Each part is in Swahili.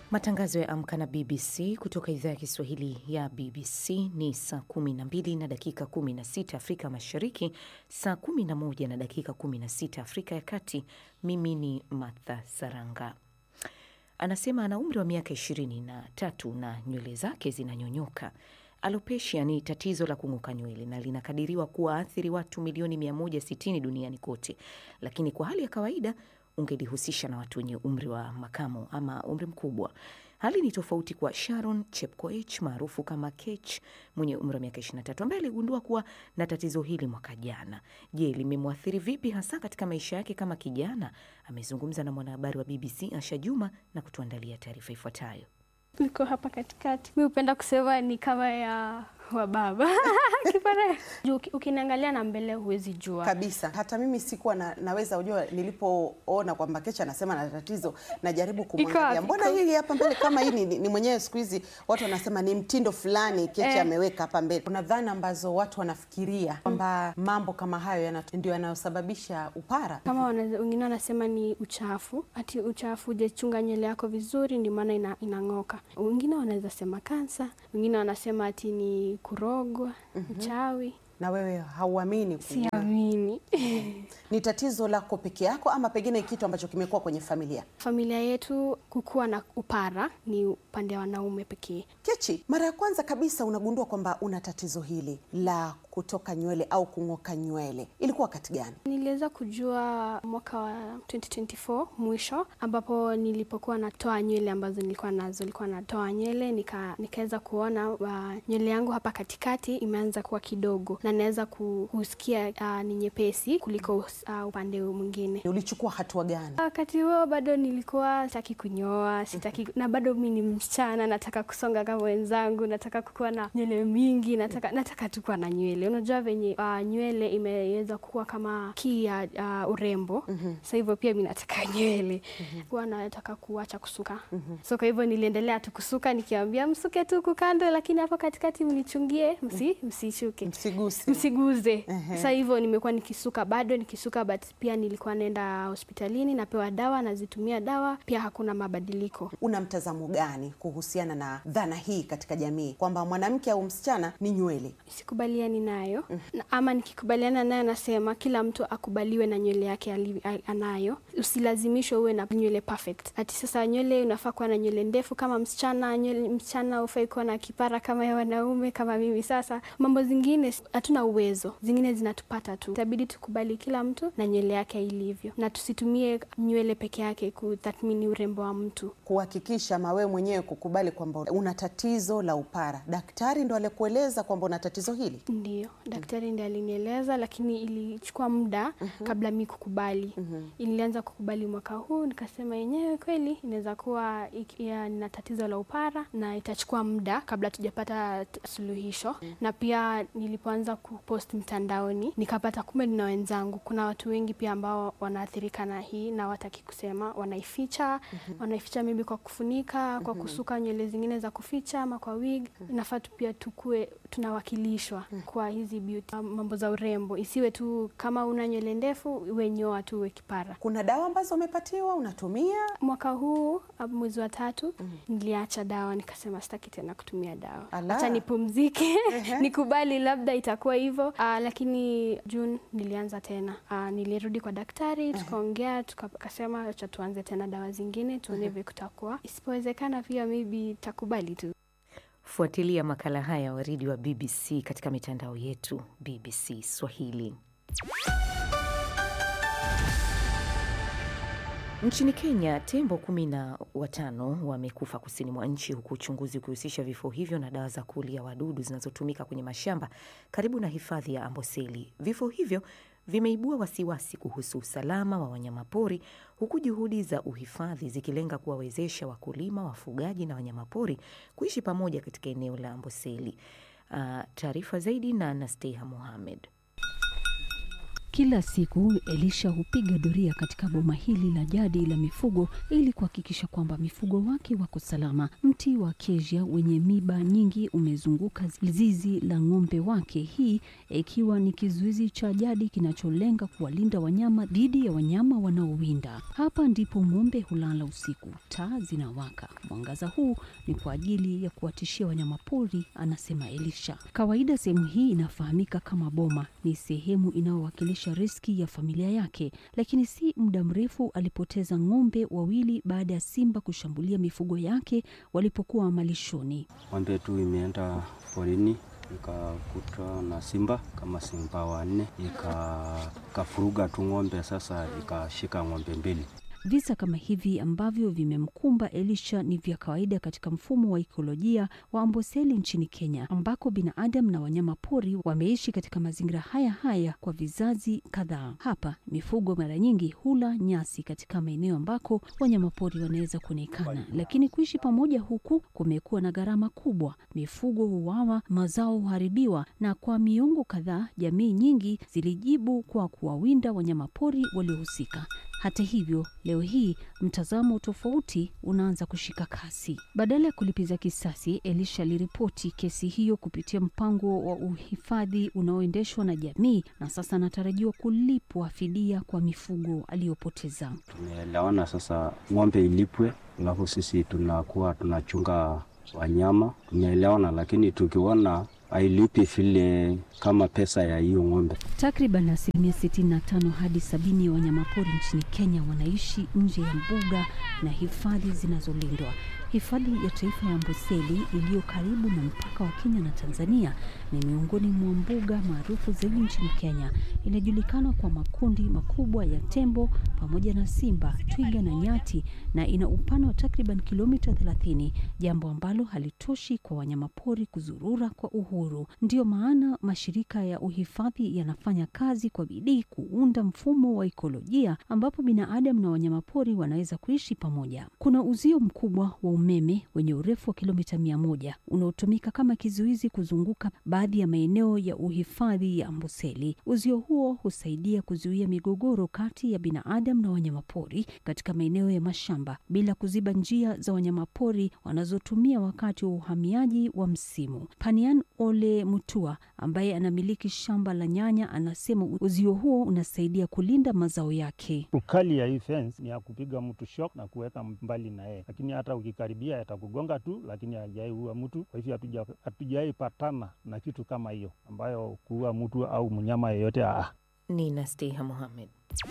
Matangazo ya Amka na BBC kutoka idhaa ya Kiswahili ya BBC ni saa 12 na dakika 16 Afrika Mashariki, saa 11 na dakika 16 Afrika ya Kati. Mimi ni Martha Saranga. Anasema ana umri wa miaka 23 na nywele zake zinanyonyoka. Alopecia ni tatizo la kung'oka nywele na linakadiriwa kuwaathiri watu milioni 160 duniani kote, lakini kwa hali ya kawaida ungelihusisha na watu wenye umri wa makamo ama umri mkubwa. Hali ni tofauti kwa Sharon Chepkoech maarufu kama Kech mwenye umri wa miaka 23 ambaye aligundua kuwa na tatizo hili mwaka jana. Je, limemwathiri vipi hasa katika maisha yake kama kijana? Amezungumza na mwanahabari wa BBC Asha Juma na kutuandalia taarifa ifuatayo. Niko hapa katikati. Mi hupenda kusema ni kama ya wa baba kipara juu ukiniangalia na mbele huwezi jua kabisa. Hata mimi sikuwa na, naweza ujua, nilipoona kwamba Kecha anasema na tatizo, najaribu kumwangalia, mbona hili hapa mbele kama hii ni, ni mwenyewe. Siku hizi watu wanasema ni mtindo fulani Kecha eh, ameweka hapa mbele. Kuna dhana ambazo watu wanafikiria kwamba mm, mambo kama hayo ndio yanayosababisha upara. Kama wengine wanasema ni uchafu, ati uchafu hujachunga nywele yako vizuri, ndio maana ina, inang'oka. Wengine wanaweza sema kansa, wengine wanasema ati ni kurogwa, mm -hmm. Uchawi. Na wewe hauamini? Siamini. Ni tatizo lako peke yako ama pengine kitu ambacho kimekuwa kwenye familia? Familia yetu kukuwa na upara ni upande wa wanaume pekee. Kechi, mara ya kwanza kabisa unagundua kwamba una tatizo hili la kutoka nywele au kung'oka nywele ilikuwa wakati gani? Niliweza kujua mwaka wa 2024 mwisho, ambapo nilipokuwa natoa nywele ambazo nilikuwa nazo, nilikuwa natoa nywele nika, nikaweza kuona uh, nywele yangu hapa katikati imeanza kuwa kidogo na naweza kusikia uh, ni nyepesi kuliko uh, upande mwingine. Ulichukua hatua gani wakati huo? Bado nilikuwa sitaki kunyoa, sitaki na bado mi ni msichana, nataka kusonga kama wenzangu, nataka kukuwa na nywele mingi, nataka nataka tu kuwa na nywele Unajua venye uh, nywele imeweza kuwa kama kii ya uh, urembo mm -hmm. Sasa hivyo pia mi nataka nywele mm -hmm. Kuwa nataka kuacha kusuka mm -hmm. So kwa hivyo niliendelea tu kusuka, nikiambia msuke tu kukando, lakini hapo katikati mnichungie, msi msishuke, msiguse, msiguze mm -hmm. Sasa hivyo nimekuwa nikisuka bado nikisuka, but pia nilikuwa naenda hospitalini napewa dawa, nazitumia dawa, pia hakuna mabadiliko. Una mtazamo gani kuhusiana na dhana hii katika jamii kwamba mwanamke au msichana ni nywele? Sikubaliani nayo mm -hmm. Ama nikikubaliana nayo nasema kila mtu akubaliwe na nywele yake anayo, usilazimishwe uwe na nywele perfect. Ati sasa nywele unafaa kuwa na nywele ndefu kama msichana, nywele msichana ufai kuwa na kipara kama ya wanaume kama mimi. Sasa mambo zingine hatuna uwezo, zingine zinatupata tu, itabidi tukubali kila mtu na nywele yake ilivyo, na tusitumie nywele peke yake kutathmini urembo wa mtu. Kuhakikisha mawe mwenyewe kukubali kwamba una tatizo la upara, daktari ndo alikueleza kwamba una tatizo hili? Ndio, daktari ndiye alinieleza, lakini ilichukua muda uh -huh. kabla mi kukubali uh -huh. Ilianza kukubali mwaka huu, nikasema yenyewe kweli inaweza kuwa nina tatizo la upara na itachukua muda kabla tujapata suluhisho uh -huh. Na pia nilipoanza kupost mtandaoni nikapata kumbe nina wenzangu, kuna watu wengi pia ambao wanaathirika na hii na wataki kusema, wanaificha uh -huh. Wanaificha maybe kwa kufunika, kwa kusuka nywele zingine za kuficha ama kwa wig uh -huh. Inafaa tu pia tukue tunawakilishwa uh -huh. kwa hizi beauty mambo za urembo, isiwe tu kama una nywele ndefu uwe nyoa tu uwe kipara. Kuna dawa ambazo umepatiwa unatumia? Mwaka huu mwezi wa tatu mm -hmm. niliacha dawa, nikasema sitaki tena kutumia dawa, acha nipumzike nikubali labda itakuwa hivyo. Uh, lakini June nilianza tena uh, nilirudi kwa daktari tukaongea, tukasema acha tuanze tena dawa zingine tuone vile kutakuwa, isipowezekana pia maybe takubali tu. Fuatilia makala haya waridi wa BBC katika mitandao yetu BBC Swahili. Nchini Kenya, tembo kumi na watano wamekufa kusini mwa nchi, huku uchunguzi ukihusisha vifo hivyo na dawa za kuulia wadudu zinazotumika kwenye mashamba karibu na hifadhi ya Amboseli. Vifo hivyo vimeibua wasiwasi kuhusu usalama wa wanyamapori huku juhudi za uhifadhi zikilenga kuwawezesha wakulima, wafugaji na wanyamapori kuishi pamoja katika eneo la Amboseli. Uh, taarifa zaidi na Nasteha Mohamed. Kila siku Elisha hupiga doria katika boma hili la jadi la mifugo ili kuhakikisha kwamba mifugo wake wako salama. Mti wa acacia wenye miba nyingi umezunguka zizi la ng'ombe wake, hii ikiwa ni kizuizi cha jadi kinacholenga kuwalinda wanyama dhidi ya wanyama wanaowinda. Hapa ndipo ng'ombe hulala usiku, taa zinawaka. Mwangaza huu ni kwa ajili ya kuwatishia wanyamapori, anasema Elisha. Kawaida sehemu hii inafahamika kama boma, ni sehemu inayowakilisha riski ya familia yake, lakini si muda mrefu alipoteza ng'ombe wawili baada ya simba kushambulia mifugo yake walipokuwa malishoni. Ng'ombe tu imeenda porini ikakutwa na simba kama simba wanne, ikafuruga tu ng'ombe, sasa ikashika ng'ombe mbili. Visa kama hivi ambavyo vimemkumba Elisha ni vya kawaida katika mfumo wa ikolojia wa Amboseli nchini Kenya, ambako binadamu na wanyama pori wameishi katika mazingira haya haya kwa vizazi kadhaa. Hapa mifugo mara nyingi hula nyasi katika maeneo ambako wanyama pori wanaweza kuonekana, lakini kuishi pamoja huku kumekuwa na gharama kubwa. Mifugo huwawa, mazao huharibiwa, na kwa miongo kadhaa jamii nyingi zilijibu kwa kuwawinda wanyama pori waliohusika. Hata hivyo, leo hii mtazamo tofauti unaanza kushika kasi. Badala ya kulipiza kisasi, Elisha aliripoti kesi hiyo kupitia mpango wa uhifadhi unaoendeshwa na jamii, na sasa anatarajiwa kulipwa fidia kwa mifugo aliyopoteza. Tumeelewana sasa, ng'ombe ilipwe, alafu sisi tunakuwa tunachunga wanyama. Tumeelewana, lakini tukiona hailipi vile kama pesa ya hiyo ng'ombe. Takriban asilimia 65 hadi sabini ya wanyamapori nchini Kenya wanaishi nje ya mbuga na hifadhi zinazolindwa. Hifadhi ya Taifa ya Amboseli iliyo karibu na mpaka wa Kenya na Tanzania ni miongoni mwa mbuga maarufu zaidi nchini Kenya. Inajulikana kwa makundi makubwa ya tembo pamoja na simba, twiga na nyati, na ina upana wa takriban kilomita 30, jambo ambalo halitoshi kwa wanyamapori kuzurura kwa uhuru. Ndiyo maana mashirika ya uhifadhi yanafanya kazi kwa bidii kuunda mfumo wa ikolojia ambapo binadamu na wanyamapori wanaweza kuishi pamoja. Kuna uzio mkubwa wa umeme wenye urefu wa kilomita mia moja unaotumika kama kizuizi kuzunguka baadhi ya maeneo ya uhifadhi ya Amboseli. Uzio huo husaidia kuzuia migogoro kati ya binadamu na wanyamapori katika maeneo ya mashamba bila kuziba njia za wanyamapori wanazotumia wakati wa uhamiaji wa msimu. Panian Ole Mutua ambaye anamiliki shamba la nyanya anasema uzio huo unasaidia kulinda mazao yake. Ukali ya hii fence ni ya kupiga mtu shock na kuweka mbali na yeye, lakini hata ukikaribia yatakugonga tu, lakini hajai ua mtu. Kwa hivyo hatujai patana na kitu kama hiyo ambayo kuua mtu au mnyama yeyote. Ah, ni Nasteha Mohamed.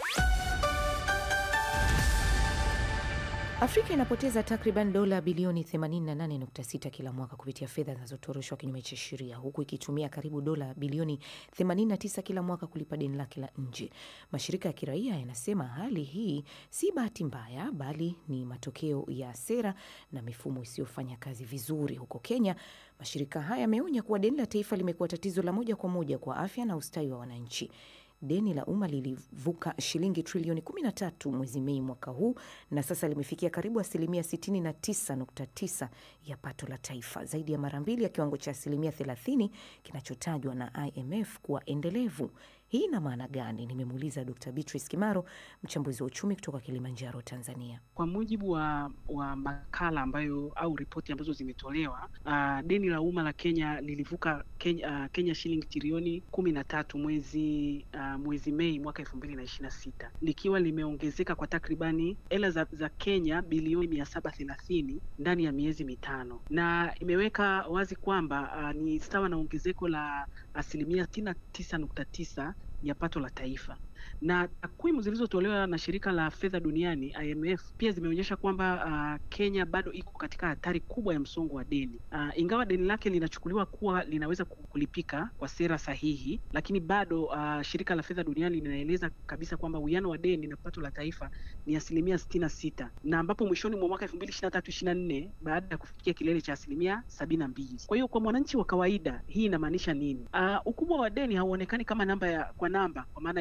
Afrika inapoteza takriban dola bilioni 88.6 kila mwaka kupitia fedha zinazotoroshwa kinyume cha sheria huku ikitumia karibu dola bilioni 89 kila mwaka kulipa deni lake la nje. Mashirika ya kiraia yanasema hali hii si bahati mbaya, bali ni matokeo ya sera na mifumo isiyofanya kazi vizuri. Huko Kenya, mashirika haya yameonya kuwa deni la taifa limekuwa tatizo la moja kwa moja kwa afya na ustawi wa wananchi. Deni la umma lilivuka shilingi trilioni 13 mwezi Mei mwaka huu na sasa limefikia karibu asilimia 69.9 ya pato la taifa, zaidi ya mara mbili ya kiwango cha asilimia 30 kinachotajwa na IMF kuwa endelevu. Hii ina maana gani? Nimemuuliza Dr. Beatrice Kimaro, mchambuzi wa uchumi kutoka Kilimanjaro, Tanzania. Kwa mujibu wa, wa makala ambayo au ripoti ambazo zimetolewa, uh, deni la umma la Kenya lilivuka Kenya, uh, Kenya shilingi trilioni kumi na tatu mwezi uh, mwezi Mei mwaka elfu mbili na ishirini na sita likiwa limeongezeka kwa takribani hela za, za Kenya bilioni mia saba thelathini ndani ya miezi mitano, na imeweka wazi kwamba uh, ni sawa na ongezeko la asilimia sitini na tisa nukta tisa ya pato la taifa na takwimu zilizotolewa na shirika la fedha duniani IMF pia zimeonyesha kwamba uh, Kenya bado iko katika hatari kubwa ya msongo wa deni. Uh, ingawa deni lake linachukuliwa kuwa linaweza kulipika kwa sera sahihi, lakini bado uh, shirika la fedha duniani linaeleza kabisa kwamba uwiano wa deni na pato la taifa ni asilimia sitini na sita na ambapo mwishoni mwa mwaka elfu mbili ishirini na tatu ishirini na nne baada ya kufikia kilele cha asilimia sabini na mbili. Kwa hiyo kwa mwananchi wa kawaida hii inamaanisha nini? Uh, ukubwa wa deni hauonekani kama namba ya kwa namba, kwa maana hiyo trilioni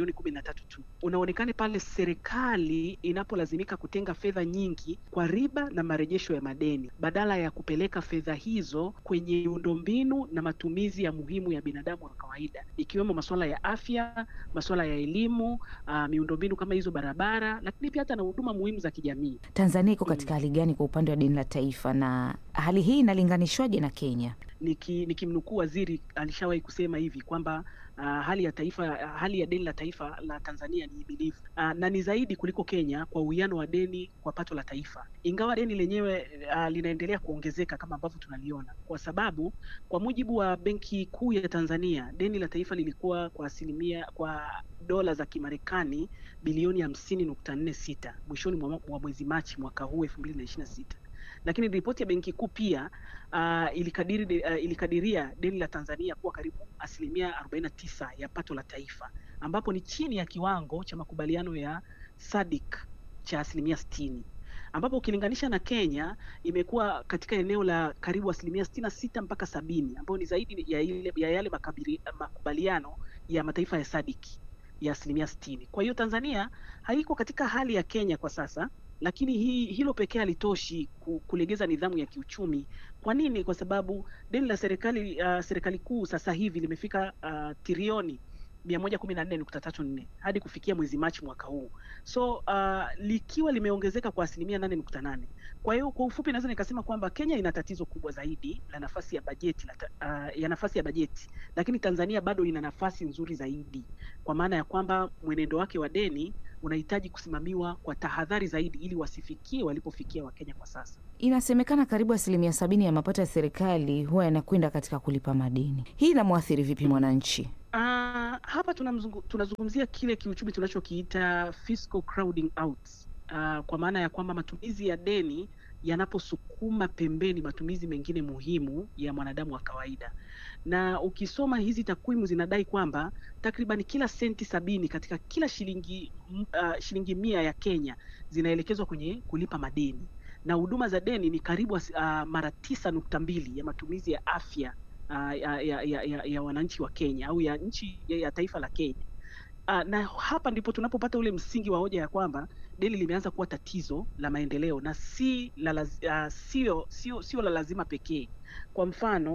trilioni kumi na tatu tu. Unaonekana pale serikali inapolazimika kutenga fedha nyingi kwa riba na marejesho ya madeni badala ya kupeleka fedha hizo kwenye miundombinu na matumizi ya muhimu ya binadamu wa kawaida, ikiwemo masuala ya afya, masuala ya elimu, uh, miundombinu kama hizo barabara, lakini pia hata na huduma muhimu za kijamii. Tanzania iko katika hali gani kwa upande wa deni la taifa na hali hii inalinganishwaje na Kenya? Niki- nikimnukuu waziri alishawahi kusema hivi kwamba uh, hali ya taifa uh, hali ya deni la taifa la Tanzania ni himilivu uh, na ni zaidi kuliko Kenya kwa uwiano wa deni kwa pato la taifa, ingawa deni lenyewe uh, linaendelea kuongezeka kama ambavyo tunaliona, kwa sababu kwa mujibu wa Benki Kuu ya Tanzania deni la taifa lilikuwa kwa asilimia kwa dola za Kimarekani bilioni hamsini nukta nne sita mwishoni mwa mwa mwezi Machi mwaka huu elfu mbili na ishirini na sita lakini ripoti ya benki kuu pia uh, ilikadiri, de, uh, ilikadiria deni la Tanzania kuwa karibu asilimia 49 ya pato la taifa ambapo ni chini ya kiwango cha makubaliano ya SADC cha asilimia 60 ambapo ukilinganisha na Kenya imekuwa katika eneo la karibu asilimia 66 mpaka sabini ambayo ni zaidi ya, ile, ya yale makabiri, makubaliano ya mataifa ya SADC ya asilimia 60. Kwa hiyo Tanzania haiko katika hali ya Kenya kwa sasa lakini hii, hilo pekee halitoshi kulegeza nidhamu ya kiuchumi. Kwa nini? Kwa sababu deni la serikali uh, serikali kuu sasa hivi limefika uh, trilioni mia moja kumi na nne nukta tatu nne hadi kufikia mwezi Machi mwaka huu, so uh, likiwa limeongezeka kwa asilimia nane nukta nane. Kwa hiyo kwa ufupi naweza nikasema kwamba Kenya ina tatizo kubwa zaidi la nafasi ya bajeti la, uh, ya nafasi ya bajeti, lakini Tanzania bado ina nafasi nzuri zaidi, kwa maana ya kwamba mwenendo wake wa deni unahitaji kusimamiwa kwa tahadhari zaidi ili wasifikie walipofikia Wakenya kwa sasa. Inasemekana karibu asilimia sabini ya mapato ya serikali huwa yanakwenda katika kulipa madeni. Hii inamwathiri vipi mwananchi? Uh, hapa tunamzungu, tunazungumzia kile kiuchumi tunachokiita fiscal crowding out. Uh, kwa maana ya kwamba matumizi ya deni yanaposukuma pembeni matumizi mengine muhimu ya mwanadamu wa kawaida. Na ukisoma hizi takwimu zinadai kwamba takriban kila senti sabini katika kila shilingi uh, shilingi mia ya Kenya zinaelekezwa kwenye kulipa madeni, na huduma za deni ni karibu uh, mara tisa nukta mbili ya matumizi ya afya uh, ya, ya, ya, ya, ya wananchi wa Kenya au ya nchi ya, ya taifa la Kenya. Uh, na hapa ndipo tunapopata ule msingi wa hoja ya kwamba deni limeanza kuwa tatizo la maendeleo na si la, uh, sio sio sio la lazima pekee. Kwa mfano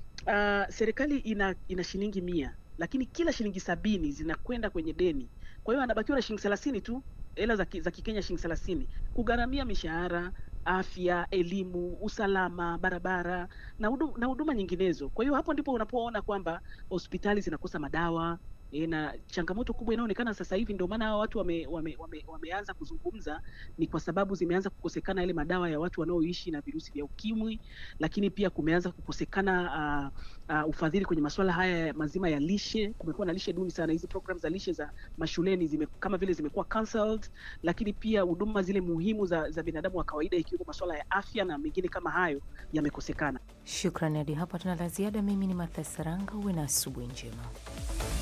uh, serikali ina ina shilingi mia lakini kila shilingi sabini zinakwenda kwenye deni. Kwa hiyo anabakiwa na shilingi thelathini tu, hela za, za Kikenya shilingi thelathini kugharamia mishahara, afya, elimu, usalama, barabara na huduma, na huduma nyinginezo. Kwa hiyo hapo ndipo unapoona kwamba hospitali zinakosa madawa E, na changamoto kubwa inayoonekana sasa hivi, ndio maana hao watu wame, wame, wame, wameanza kuzungumza, ni kwa sababu zimeanza kukosekana yale madawa ya watu wanaoishi na virusi vya ukimwi, lakini pia kumeanza kukosekana uh, uh, ufadhili kwenye masuala haya mazima ya lishe. Kumekuwa na lishe duni sana, hizi program za lishe za mashuleni zime, kama vile zimekuwa cancelled, lakini pia huduma zile muhimu za, za binadamu wa kawaida ikiwemo masuala ya afya na mengine kama hayo yamekosekana. Shukrani, hadi hapa tuna la ziada. Mimi ni Martha Saranga, uwe na asubuhi njema.